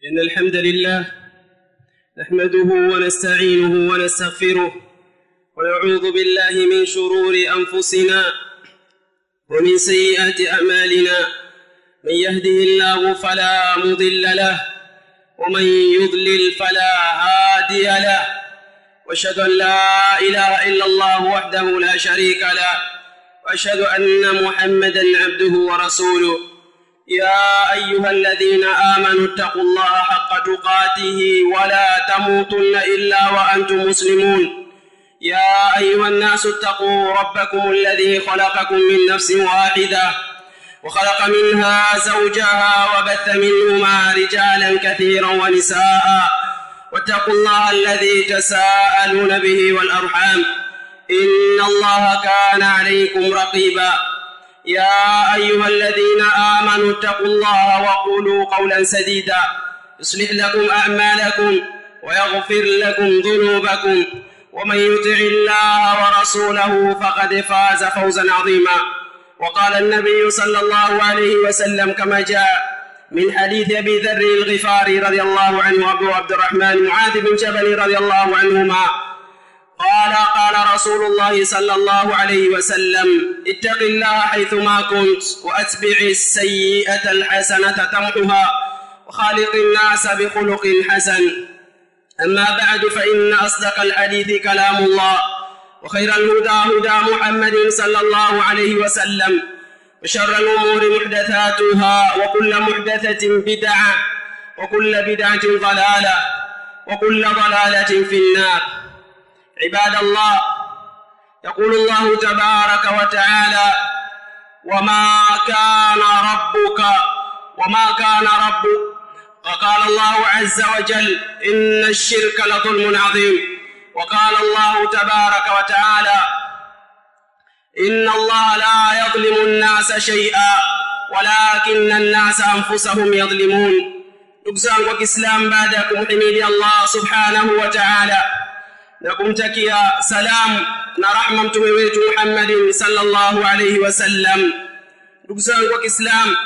إن الحمد لله نحمده ونستعينه ونستغفره ونعوذ بالله من شرور أنفسنا ومن سيئات أعمالنا من يهده الله فلا مضل له ومن يضلل فلا هادي له واشهد ان لا اله الا الله وحده لا شريك له واشهد ان محمدا عبده ورسوله يا ايها الذين امنوا اتقوا الله حق تقاته ولا تموتن الا وانتم مسلمون يا ايها الناس اتقوا ربكم الذي خلقكم من نفس واحده وخلق منها زوجها وبث منهما رجالا كثيرا ونساء واتقوا الله الذي تساءلون به والارحام ان الله كان عليكم رقيبا يا ايها الذين امنوا اتقوا الله وقولوا قولا سديدا يصلح لكم اعمالكم ويغفر لكم ذنوبكم ومن يطع الله ورسوله فقد فاز فوزا عظيما وقال النبي صلى الله عليه وسلم كما جاء من حديث ابي ذر الغفاري رضي الله عنه وابو عبد الرحمن معاذ بن جبل رضي الله عنهما قال قال رسول الله صلى الله عليه وسلم اتق الله حيثما كنت واتبع السيئه الحسنه تمحها وخالق الناس بخلق حسن اما بعد فان اصدق الحديث كلام الله وخير الهدى هدى محمد صلى الله عليه وسلم وشر الأمور محدثاتها وكل محدثة بدعة وكل بدعة ضلالة وكل ضلالة في النار عباد الله يقول الله تبارك وتعالى وما كان ربك وما كان ربك وقال الله عز وجل إن الشرك لظلم عظيم وقال الله تبارك وتعالى إن الله لا يظلم الناس شيئا ولكن الناس أنفسهم يظلمون ndugu zangu wa kiislamu baada ya kumhimidi allah subhanahu wa taala na kumtakia salamu na rahma mtume wetu muhammadin salllahu alaihi wasallam ndugu zangu wa kiislamu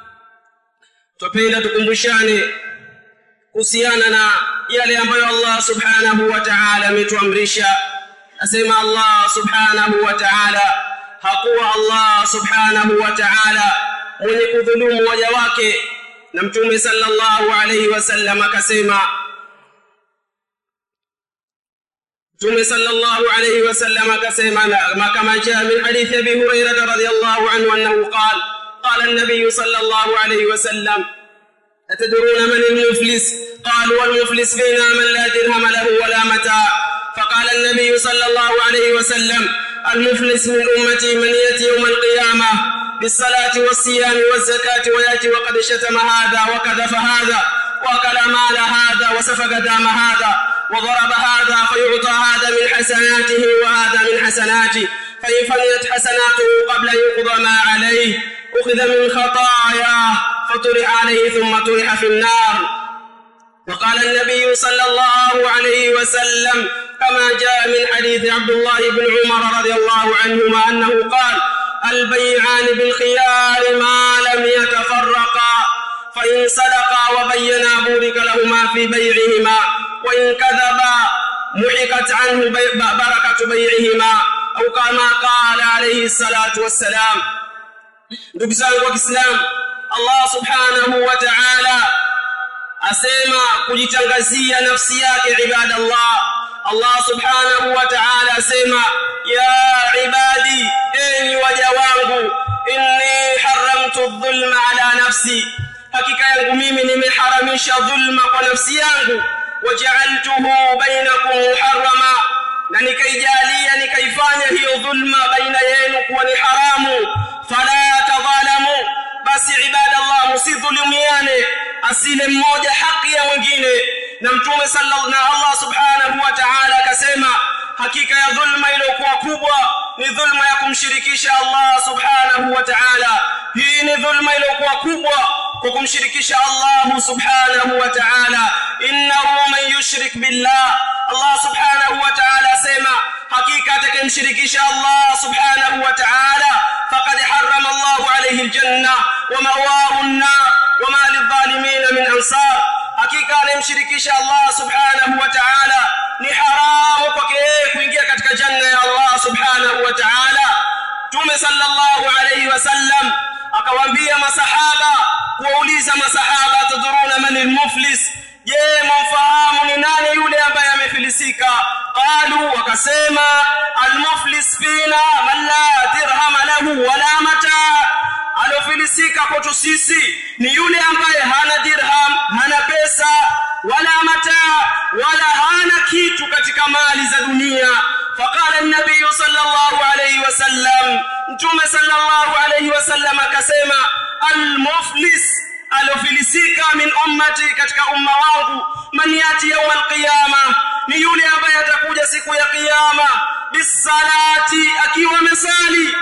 twapenda tukumbushane kuhusiana na yale ambayo allah subhanahu wa taala ametuamrisha asema allah subhanahu wa taala hakuwa allah subhanahu wa taala mwenye kudhulumu waja wake na mtume sallallahu alayhi wasallam akasema mtume sallallahu alayhi wasallam akasema kama jaa min hadithi abi hurairah radhiyallahu anhu annahu qala qala an-nabiy sallallahu alayhi wasallam أتدرون من المفلس قالوا المفلس فينا من لا درهم له ولا متاع فقال النبي صلى الله عليه وسلم المفلس من أمتي من يأتي يوم القيامة بالصلاة والصيام والزكاة ويأتي وقد شتم هذا وكذف هذا وأكل مال هذا وسفك دام هذا وضرب هذا فيعطى هذا من حسناته وهذا من حسناته فإن فنيت حسناته قبل أن يقضى ما عليه أخذ من خطاياه فطرح عليه ثم طرح في النار وقال النبي صلى الله عليه وسلم كما جاء من حديث عبد الله بن عمر رضي الله عنهما أنه قال البيعان بالخيار ما لم يتفرقا فإن صدقا وبينا بورك لهما في بيعهما وإن كذبا محقت عنه بركة بيعهما أو كما قال عليه الصلاة والسلام ndugu zangu wa kiislamu allah subhanahu wa taala asema kujitangazia nafsi yake ibadallah allah subhanahu wa taala asema ya ibadi enyi waja wangu inni haramtu dhulma ala nafsi hakika yangu mimi nimeharamisha dhulma kwa nafsi yangu wajaaltuhu bainakum muharrama na nikaijalia nikaifanya hiyo dhulma baina yenu kuwa ni haramu fala tadhalamu basi ibadallah msidhulumiane asile mmoja haki ya mwingine na mtume sallallahu na Allah subhanahu wa ta'ala akasema hakika ya dhulma iliyokuwa kubwa ni dhulma ya kumshirikisha Allah subhanahu wa ta'ala hii ni dhulma iliyokuwa kubwa kwa kumshirikisha Allah subhanahu wa ta'ala innahu man yushrik billah Allah subhanahu wa ta'ala asema hakika atakayemshirikisha Allah subhanahu wa ta'ala faqad harrama Allah alayhi aljanna wa ma'wahu an-nar wa ma lidh-dhalimin min ansar hakika kumshirikisha Allah subhanahu wa ta'ala ni haramu kwake yeye kuingia katika janna ya Allah subhanahu wa ta'ala Mtume sallallahu alayhi wasallam akawaambia masahaba kuwauliza masahaba tadhuruna man almuflis je mumfahamu ni nani yule ambaye amefilisika qalu wakasema almuflis fina man la dirham lahu wala mata alofilisika kwetu sisi ni yule ambaye hana dirham hana pesa wala mata wala hana kitu katika mali za dunia فقال النبي صلى الله عليه وسلم متوم صلى الله عليه وسلم akasema المفلس alofilisika min ummati katika umma wangu man yati yawm alqiyama ni yule ambaye atakuja siku ya kiyama bisalati akiwa mesali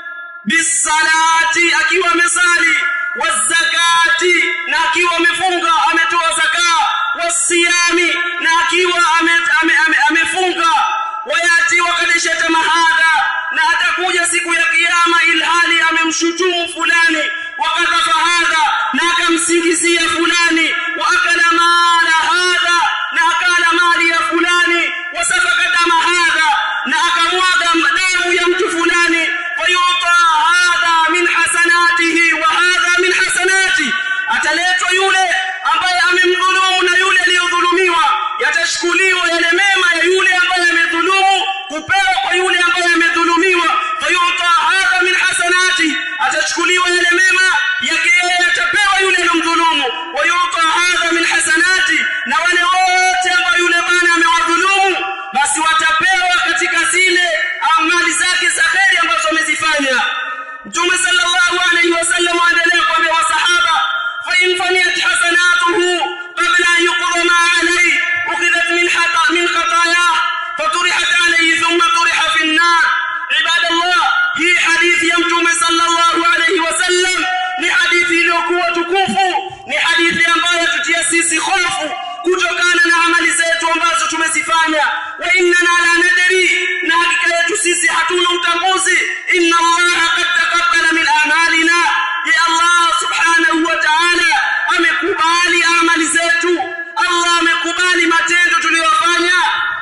bisalati akiwa mesali wazakati na akiwa amefunga ametoa zaka wasiyami na akiwa amefunga ame, ame, ame wayati wakadishata mahadha na atakuja siku ya kiyama ilhali amemshutumu fulani wakadhafa hadha na akamsingizia fulani wa akala mala hadha na akala mali ya fulani wasafaka dama hadha na akamwaga damu ya mtu fulani fayuta hadha min hasanatihi wa hadha min hasanati ataletwa yule ambaye amemdhulumu na yule aliyodhulumiwa yatashukuliwa yale mema ya yule ambaye amedhulumu kupewa kwa yule ambaye amedhulumiwa fayuta hadha min hasanati atachukuliwa yale mema yake yeye atapewa yule aliyomdhulumu wayuta hadha min hasanati na wale wote ambao yule bwana amewadhulumu basi watapewa katika zile amali zake za kheri ambazo amezifanya mtume sallallahu alayhi wasallam aendelea kuambia masahaba fa in faniyat hasanatuhu qabla an yuqda ma alayhi ukhidhat min hata min khatayah faturihat alayhi thumma turiha fi an-nar ibadallah hii hadithi ya mtume sallallahu alayhi wasallam ni hadithi iliyokuwa tukufu ni hadithi ambayo tutia sisi hofu kutokana na amali zetu ambazo tumezifanya wa innana la nadri na hakika yetu sisi hatuna utambuzi inna allaha qad taqabbala min amalina ya allah subhanahu wa ta'ala amekubali amali zetu allah amekubali matendo tuliyofanya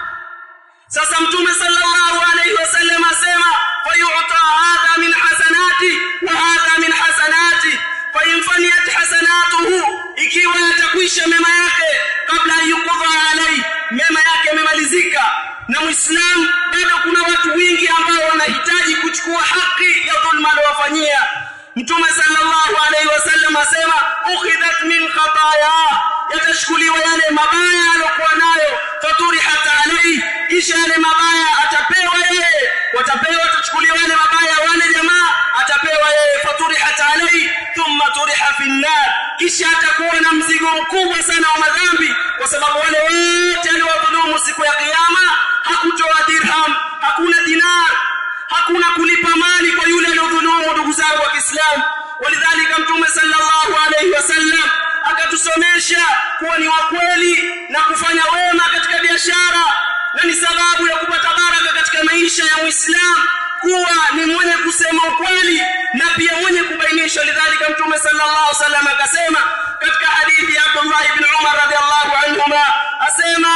sasa mtume sallallahu alayhi wasallam asema fayu'ta hadha min hasanati wa hadha min hasanati fayinfaniyat hasanatuhu ikiwa yatakwisha mema yake kabla yukudha alai mema yake yamemalizika na muislam bado kuna watu wingi ambao wanahitaji kuchukua haki ya dhulma aliyowafanyia mtume sallallahu alayhi wasallam asema ukhidhat min khataya yatashukuliwa yale mabaya aliyokuwa nayo faturihat alayhi kisha yale mabaya atapewa yeye watapewa atachukuliwa yale mabaya wale jamaa atapewa yeye faturihat alayhi thumma turiha fi nar kisha atakuwa na mzigo mkubwa sana wa madhambi kwa sababu wale wote aliowadhulumu siku ya kiyama hakutoa dirham hakuna dinar hakuna kulipa mali kwa yule aliyodhulumu ndugu zangu wa Kiislamu walidhalika mtume sallallahu alayhi wasallam akatusomesha kuwa ni wakweli na kufanya wema katika biashara na ni sababu ya kupata baraka katika maisha ya Muislamu kuwa ni mwenye kusema ukweli na pia mwenye kubainisha lidhalika mtume sallallahu alaihi wasallam akasema katika hadithi ya Abdullah ibn Umar radhiallahu anhuma asema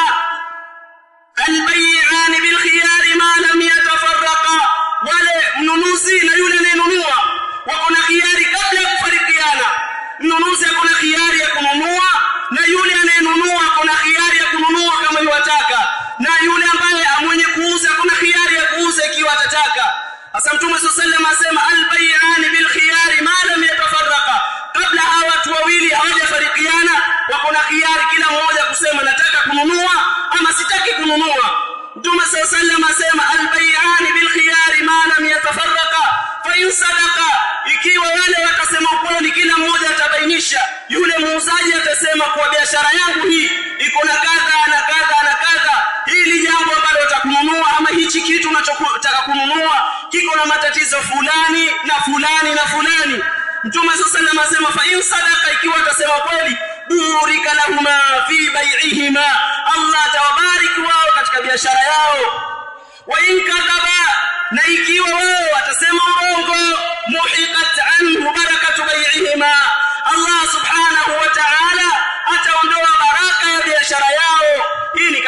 albay'an bil khiyar ma lam yatafarraqa wale mnunuzi na yule anayenunua wako na khiari kabla ya kufarikiana mnunuzi ako na khiari ya kununua na yule anayenunua ako na khiari ya kununua kama yuwataka na yule ambaye mwenye kuuza ako na khiari ya kuuza ikiwa atataka sasa mtume sallallahu alayhi asema albay'an bil khiyar ma lam yatafarraqa kabla hawa watu wawili hawajafarikiana wako na khiari kila mmoja kusema nataka kununua ama sitaki kununua mtume sallallahu alayhi asema albay'an bil khiyar ma lam yatafarraqa fa in sadaqa ikiwa wale watasema ukweli kila mmoja atabainisha yule muuzaji atasema kwa biashara yangu hii iko na kadha na kadha na kadha hili jambo ambalo utakununua ama hichi kitu unachotaka kununua kiko na matatizo fulani na fulani na fulani mtume sallallahu alayhi asema fa in sadaqa ikiwa atasema kweli burika lahuma fi bai'ihima Allah atawabariki wao katika biashara yao wa in kadhaba na ikiwa wao watasema urongo muhiqat anhu barakatu bai'ihima Allah subhanahu wa ta'ala ataondoa baraka ya biashara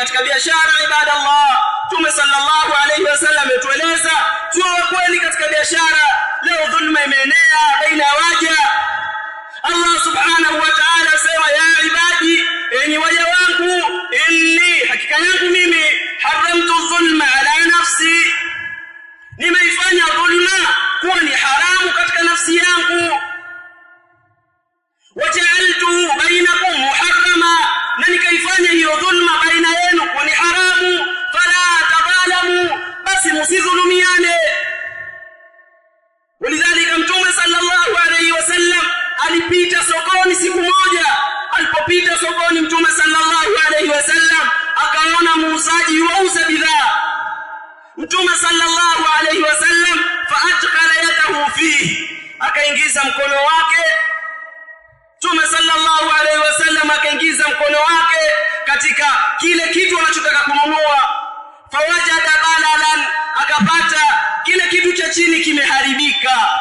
katika biashara ibadallah Mtume sallallahu alayhi wasallam ametueleza tuwe wa kweli katika biashara leo dhulma imeenea baina ya waja Allah subhanahu wa ta'ala asema ya ibadi enyi waja wangu inni hakika yangu mimi haramtu dhulma ala nafsi nimeifanya dhulma kuwa ni haramu katika nafsi yangu waja'altuhu bainakum muharrama na nikaifanya hiyo dhulma baina yenu kuwa ni haramu fala tadhalamu basi msidhulumiane ولذلك mtume sallallahu alayhi wasallam alipita sokoni siku moja alipopita sokoni mtume sallallahu alayhi wasallam akaona muuzaji yuuza bidhaa mtume sallallahu alayhi wasallam faadkhala yadahu fihi akaingiza mkono wake mtume sallallahu alayhi wasallam akaingiza mkono wake katika kile kitu anachotaka kununua fawajada balalan akapata kile kitu cha chini kimeharibika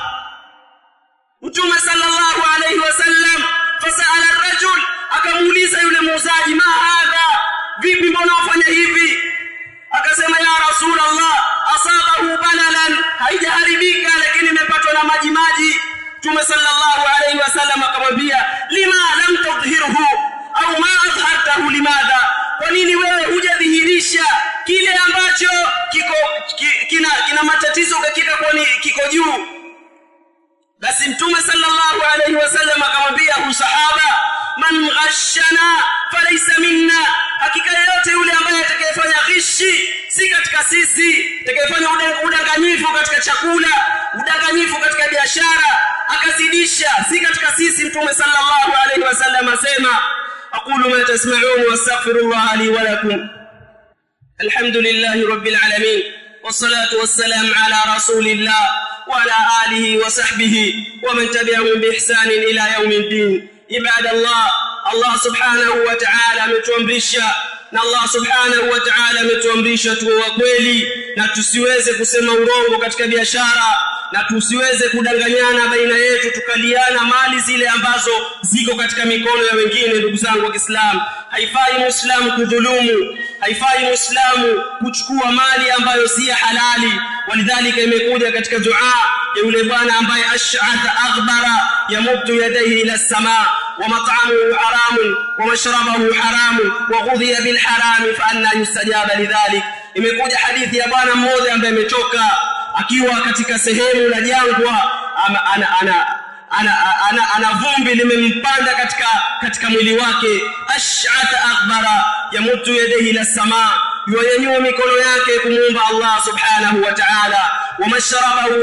mtume sallallahu alayhi wasallam fasala rajul akamuuliza yule muuzaji ma hadha vipi mbona wafanya hivi akasema ya rasulullah asabahu balalan haijaharibika lakini imepatwa na maji maji mtume sallallahu alayhi wasallam akamwambia lima lam tudhhirhu au ma adhartahu limadha kwa nini wewe hujadhihirisha kile ambacho kiko ki, kina kina matatizo kakika kwani kiko juu basi mtume sallallahu alayhi wasallam akamwambia usahaba man ghashana falaysa minna hakika yote yule ambaye atakayefanya ghishi si katika sisi atakayefanya udanganyifu katika chakula udanganyifu katika biashara akazidisha si katika sisi mtume sallallahu alayhi wasallam asema aqulu ma tasma'un wastaghfirullah li wa lakum alhamdulillahi rabbil alamin والصلاة والسلام على رسول الله وعلى آله وصحبه ومن تبعهم بإحسان إلى يوم الدين عباد الله الله سبحانه وتعالى ametuamrisha na Allah subhanahu wa ta'ala ametuamrisha tuwe wa kweli na tusiweze kusema urongo katika biashara na tusiweze kudanganyana baina yetu tukaliana mali zile ambazo ziko katika mikono ya wengine ndugu zangu wa Kiislamu haifai muislamu kudhulumu haifai muislamu kuchukua mali ambayo si halali walidhalika imekuja katika dua ya yule bwana ambaye ash'atha aghbara yamuddu yadayhi ila as-samaa wa mat'amuhu haramun wa mashrabuhu haramun wa ghudhiya bil haram fa anna yustajaba lidhalik imekuja hadithi ya bwana mmoja ambaye ametoka akiwa katika sehemu la jangwa ana ana, ana ana, ana, ana vumbi limempanda katika katika mwili wake ash'atha aghbara yamutu yadayhi ila samaa yuanyanyua mikono yake kumuomba Allah subhanahu wa ta'ala wamashrabahu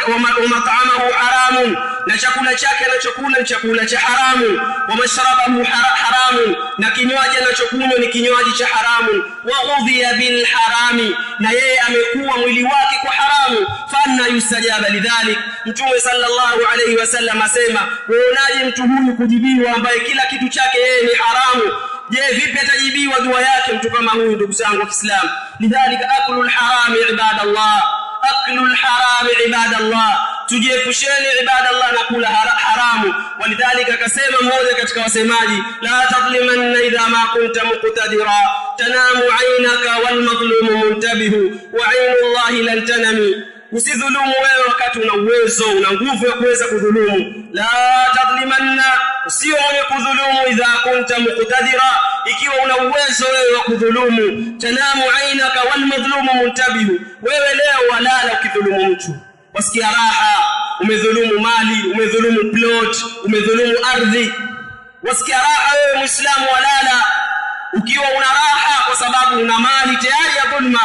wa mat'amahu haramun na chakula chake anachokula ni chakula cha haramu wamashrabahu haramun na kinywaji anachokunywa ni kinywaji cha haramu wa ghudhiya bil harami na yeye amekuwa mwili wake kwa haramu fanna yustajaba lidhalik mtume sallallahu alayhi wasallam asema uonaje mtu huyu kujibiwa ambaye kila kitu chake yeye ni haramu je vipi atajibiwa dua yake mtu kama huyu ndugu zangu wa Kiislamu lidhalika aklul harami ibadallah aklul harami ibadallah tujiepusheni ibadallah na kula haramu walidhalika akasema mmoja katika wasemaji la tadlimanna idha ma kunta muqtadira tanamu aynaka wal madhlumu muntabihu wa aynu allahi lan tanami usidhulumu wewe wakati una uwezo una nguvu ya kuweza kudhulumu la tadlimanna sio mwenye kudhulumu idha kunta muqtadira ikiwa una uwezo wewe wa kudhulumu tanamu ainaka wal madhlumu muntabihu wewe leo walala ukidhulumu mtu wasikia raha umedhulumu mali umedhulumu plot umedhulumu ardhi wasikia raha wewe muislamu walala ukiwa una raha kwa sababu una mali tayari ya dhulma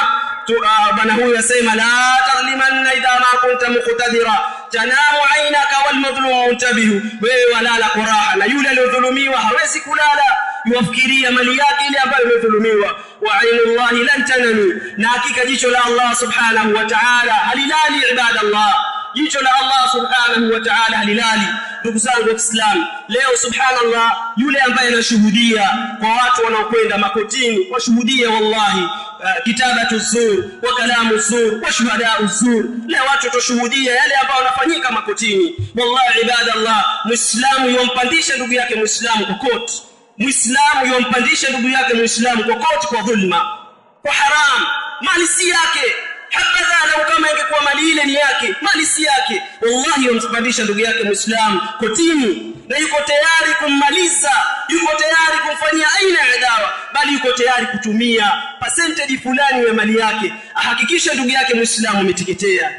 bwana huyu asema la tadlimanna idha ma kunta muqtadira tanamu aynaka wal madhlum muntabihu wewe walala kwa raha na yule aliyodhulumiwa hawezi kulala yuwafikiria mali yake ile ambayo imedhulumiwa wa ainullahi lan tanami na hakika jicho la Allah subhanahu wa ta'ala halilali ibadallah jicho la Allah subhanahu wa ta'ala halilali ndugu zangu wa Kiislamu leo subhanallah yule ambaye anashuhudia kwa watu wanaokwenda makotini washuhudia wallahi uh, kitabatu zur wa kalamu zur wa shuhadau zur leo watu tushuhudia yale ambayo yanafanyika makotini wallahi ibadallah muislamu yompandisha ndugu yake muislamu kwa koti muislamu yompandisha ndugu yake muislamu kokote kwa dhulma kwa haram mali si yake habadha lau kama ingekuwa mali ile ni yake mali si yake wallahi yompandisha ndugu yake muislamu kotini na yuko tayari kummaliza yuko tayari kumfanyia aina ya dawa bali yuko tayari kutumia percentage fulani ya mali yake ahakikishe ndugu yake muislamu ameteketea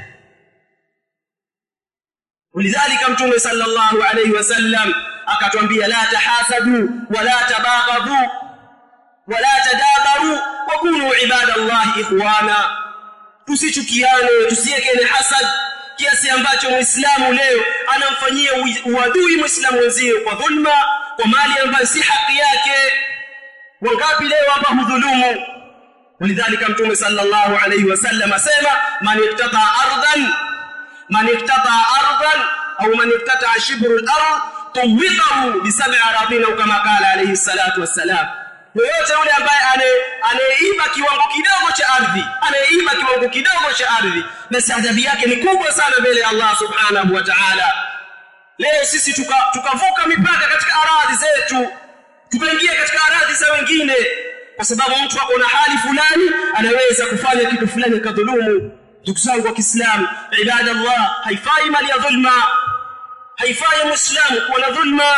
ولذلك متوم صلى الله عليه وسلم akatwambia la tahasadu wala tabaghadu wala tadabaru wa kunu ibadallahi ikhwana tusichukiane tusiekene hasad kiasi ambacho muislamu leo anamfanyia uadui muislamu wenzie kwa dhulma kwa mali ambayo si haki yake wangapi leo hapa hudhulumu ولذلك متوم صلى الله عليه وسلم asema man iktata ardan man iktata ardan au man iktata shibru al-ard tuwitahu bisab'i aradina kama kala alayhi salatu wassalam yoyote yule ambaye anayeiba kiwango kidogo cha ardhi anayeiba kiwango kidogo cha ardhi basi adhabu yake ni kubwa sana mbele ya Allah subhanahu wa ta'ala leo sisi tukavuka tuka mipaka katika aradhi zetu tukaingia katika aradhi za wengine kwa sababu mtu ako na hali fulani anaweza kufanya kitu fulani kadhulumu ndugu zangu wa Kiislamu ibadallah haifai mali ya dhulma haifai muislamu kuwa na dhulma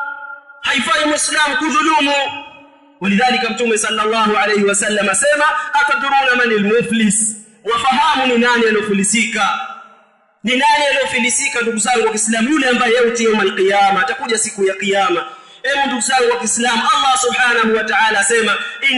haifai muislamu kudhulumu ولذلك متوم صلى الله عليه وسلم اسما atadruna man almuflis wafahamu ni nani alofilisika ni nani alofilisika ndugu zangu wa Kiislamu yule ambaye yauti يوم القيامه atakuja siku ya kiyama Ewe ndugu zangu wa Kiislamu Allah Subhanahu wa Ta'ala asema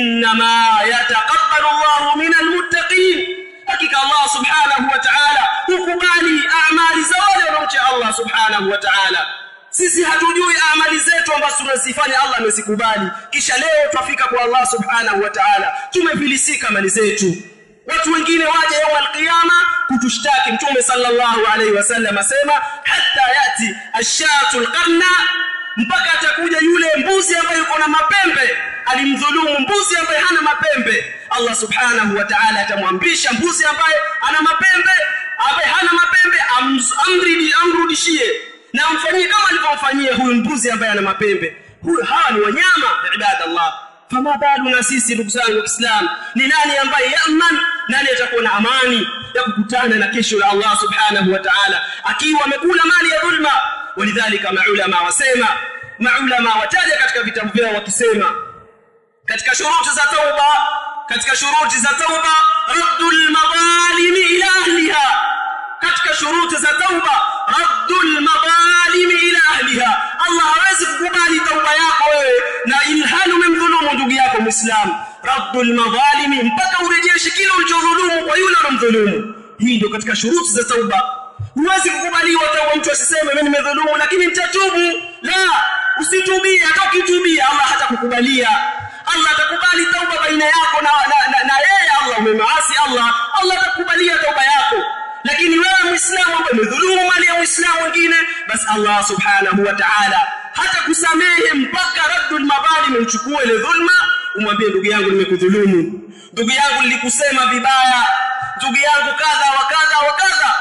inma yataqabbalu Allahu minal muttaqin hakika Allah Subhanahu wa Ta'ala hukubali amali za wale wanaomcha Allah Subhanahu wa Ta'ala sisi hatujui amali zetu ambazo tunazifanya Allah amezikubali kisha leo twafika kwa Allah Subhanahu wa Ta'ala tumefilisika mali zetu watu wengine waje yawm alqiyama kutushtaki mtume sallallahu alaihi wasallam asema hatta yati ashatu alqarna mpaka atakuja yule mbuzi ambaye yuko na mapembe alimdhulumu mbuzi ambaye hana mapembe Allah subhanahu wa ta'ala atamwamrisha mbuzi ambaye ana mapembe ambaye hana mapembe amridi amrudishie na amfanyie kama alivyomfanyia huyu mbuzi ambaye ana mapembe huyu hawa ni wanyama ibadallah fama balu na sisi ndugu zangu wa Kiislamu ni nani ambaye yaman nani atakuwa na amani ya kukutana na kesho la Allah subhanahu wa ta'ala akiwa amekula mali ya dhulma walidhalika maulama wasema maulama wataja katika vitabu vyao wakisema katika shuruti za tauba katika shuruti za tauba raddul madhalimi ila ahliha katika shuruti za tauba raddul madhalimi ila ahliha Allah hawezi kukubali tauba yako wewe na ilhali umemdhulumu ndugu yako muislamu raddul madhalimi mpaka urejeshe kile ulichodhulumu kwa yule alomdhulumu hii ndio katika shuruti za tauba huwezi kukubaliwa tauba mtu asiseme mimi nimedhulumu lakini nitatubu la usitubie hata ukitubia Allah hatakukubalia Allah atakubali tauba baina yako na, na, na, na yeye Allah umemaasi Allah Allah atakubalia tauba yako lakini wewe muislamu ambaye umedhulumu mali ya muislamu mwingine basi Allah subhanahu wa ta'ala hata kusamehe mpaka raddul madhalim uchukue ile dhulma umwambie ndugu yangu nimekudhulumu ndugu yangu nilikusema vibaya ndugu yangu kadha wa kadha wa kadha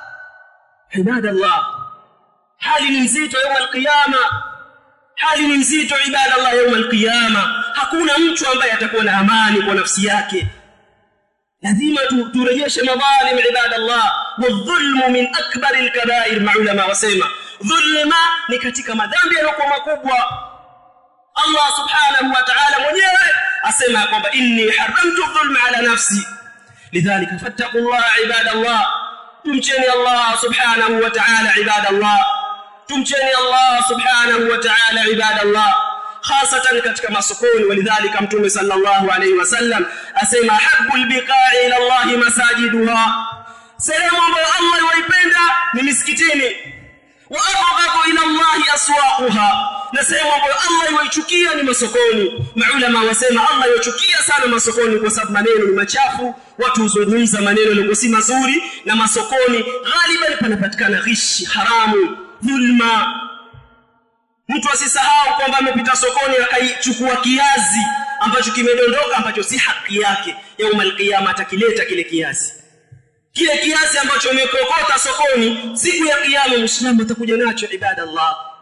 ibadallah hali ni nzito يوم القيامه hali ni nzito ibadallah يوم القيامه hakuna mtu ambaye atakuwa na amani kwa nafsi yake lazima turejeshe madhalim ibadallah wadhulmu min akbar alkabair maulama wasema dhulma ni katika madhambi yaliyokuwa makubwa Allah subhanahu wa ta'ala mwenyewe asema kwamba inni haramtu dhulma ala nafsi lidhalika fattaqullaha ibadallah tumcheni Allah subhanahu wa ta'ala ibadallah tumcheni Allah subhanahu wa ta'ala ibadallah خاصة katika masokoni walidhalika mtume sallallahu alayhi wasallam asema habbul biqa'i ila Allah masajiduha sehemu ambayo Allah yuipenda ni misikitini wa abghadu ila Allah aswaquha na sehemu ambayo Allah yuichukia ni masokoni maulama wasema Allah yuchukia sana masokoni kwa sababu maneno ni machafu watu huzungumza maneno yaliyo si mazuri na masokoni ghaliban panapatikana ghishi haramu dhulma mtu asisahau kwamba amepita sokoni akaichukua kiazi ambacho kimedondoka ambacho si haki yake yauma alqiyama atakileta kile kiazi kile kiazi ambacho umekokota sokoni siku ya kiyama muislamu atakuja nacho ibadallah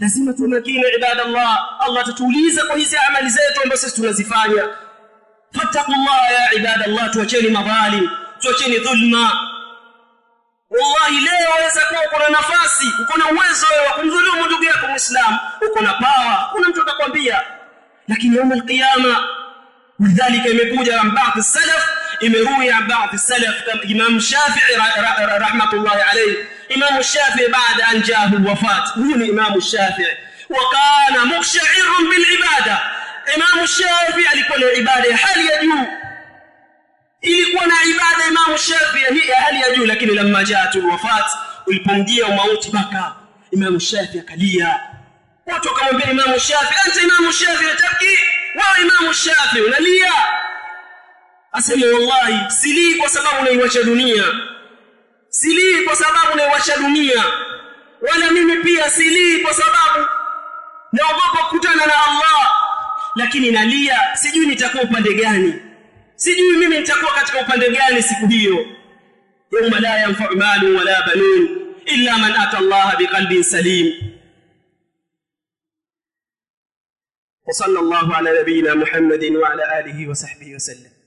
lazima tuwe makini ibadallah Allah atatuuliza kwa hizi amali zetu ambazo sisi tunazifanya fattaqullaha ya ibadallah tuacheni madhalim tuacheni dhulma wallahi leo waweza kuwa uko na nafasi uko na uwezo wa kumdhulumu ndugu yako muislamu uko na pawa kuna mtu atakwambia lakini يوم القيامه ولذلك imekuja عن بعض السلف imeruya عن بعض السلف كما امام الشافعي رحمه الله عليه امام الشافعي بعد ان جاءه الوفاه هو امام الشافعي وكان مقشعر بالعباده امام الشافعي alikuwa na ibada ya hali ya juu ilikuwa na ibada Imam Shafi hii ya hali ya juu lakini lamma jaat alwafat ulipomjia mauti baka Imam Shafi akalia watu wakamwambia Imam Shafi anta Imam Shafi tabki wewe Imam Shafi unalia asema wallahi silii kwa sababu unaiwacha dunia silii kwa sababu unaiwacha dunia wala mimi pia silii kwa sababu naogopa kukutana na Allah lakini nalia sijui nitakuwa upande gani sijui mimi nitakuwa katika upande gani siku hiyo yawma la yanfa'u malu wala banun illa man ata Allah biqalbin salim وصلى الله على نبينا محمد وعلى اله وصحبه وسلم